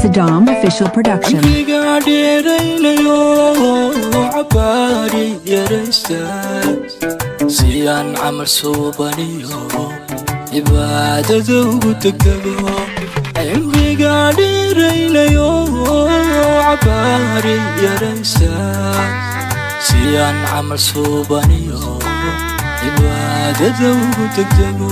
Saddam Official Production. cimriga dheeraynayo cabaari yaraysta si aan camal suubaniyo cibaadada ugu degdego cimriga dheeraynayo cabaari yaraysta si aan camal suubaniyo cibaadada ugu degdego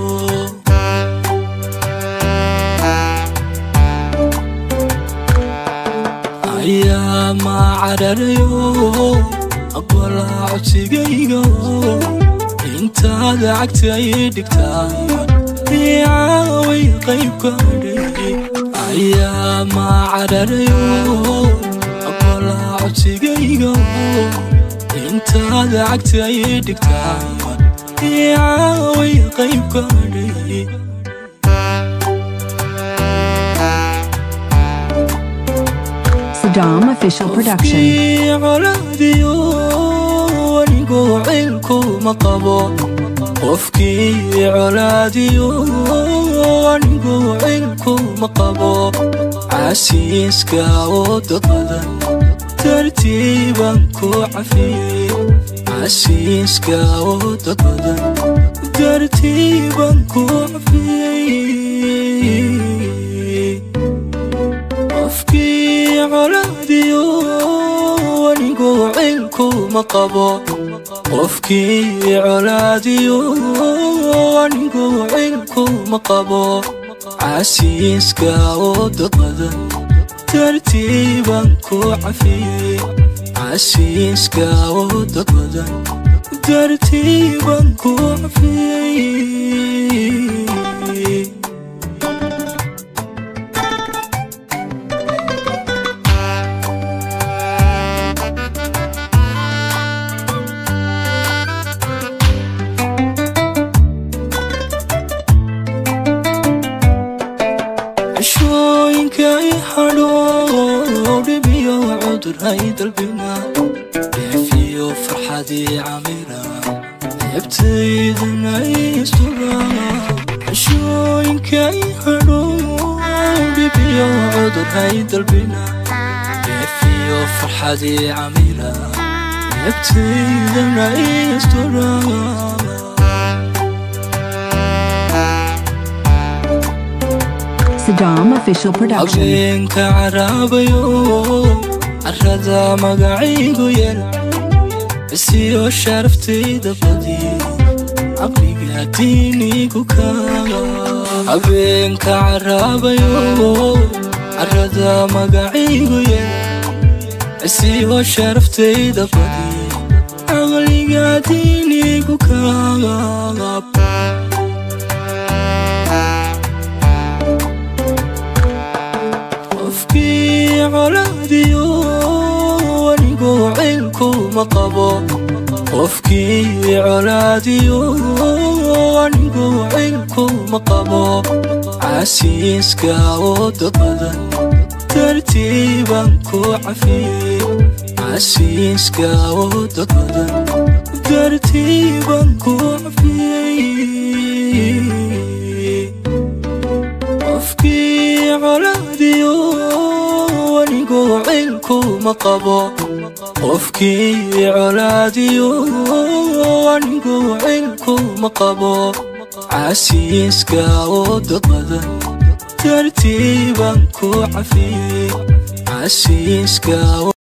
ayaa ma cararayo aqbalaa codsigayga intaad cagta ay dhigtaan caaway qaybka dhigi ayaa ma cararayo aqbalaa codsigayga intaad cagta ay dhigtaan caaway qaybka dhigi Saddam Official Production. Qofkii colaadiyo anigoo cilkuma qabo qofkii colaadiyo anigoo cilkuma qabo casiiska oo dad badan tartiiban ku cafiyey casiiska oo dad badan tartiiban ku cafiyey qofkii colaadiyo anigoo cilkuma qabo qofkii colaadiyo anigoo cilkuma qabo casiiska oo dad badan tartiiban ku cafiyey casiiska oo dad badan tartiiban ku cafiyey cishooyinka i hadho dhibiyo cudur hay dalbina dheefiyo farxadii camira ceebtaydana istura cishooyinka i hadho dhibiyo cudur hay dalbina dheefiyo farxadii camira ceebtaydana istura Saddam Official Production. habeenka caraabayo carada magacaygu yar isiyo sharaftayda badi caqliga diinigu kaaga habeenka caraabayo carada magacaygu yar isiyo sharaftayda badi caqliga diinigu kaaga qofkii colaadiyo anigoo cilkuma qabo qofkii colaadiyo anigoo cilkuma qabo casiiska oo dad badan tartiiban ku cafiyey casiiska oo dad badan tartiiban ku cafiyey qofkii colaadiyo anigoo cilkuma qabo qofkii colaadiyo anigoo cilkuma qabo casiiska oo dad badan tartiiban ku cafiyey casiiska